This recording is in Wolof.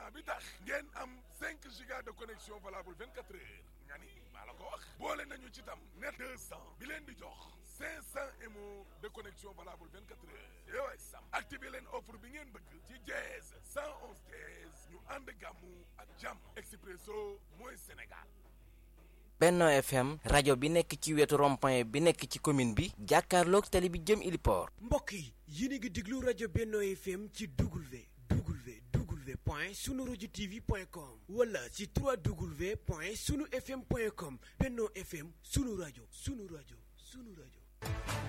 abonnement bi tax ngeen am 5 giga de connexion valable 24 heures nga ni maa la ko wax boole nañu ci tam net 200 bi leen di jox 500 mo de connexion valable 24 heures yow ay sam activé leen offre bi ngeen bëgg ci jeez 111 jeez ñu ànd gàmmu ak jàmm Expresso mooy Sénégal Benno FM rajo bi nekk ci wetu rond-point bi nekk ci commune bi jàkkaarloog tali bi jëm Iliport mbokk yi yéen a ngi déglu rajo Benno FM ci W W W point sunu rajo TV point com wala ci 3W point sunu FM point com Benno FM sunu rajo sunu rajo sunu rajo.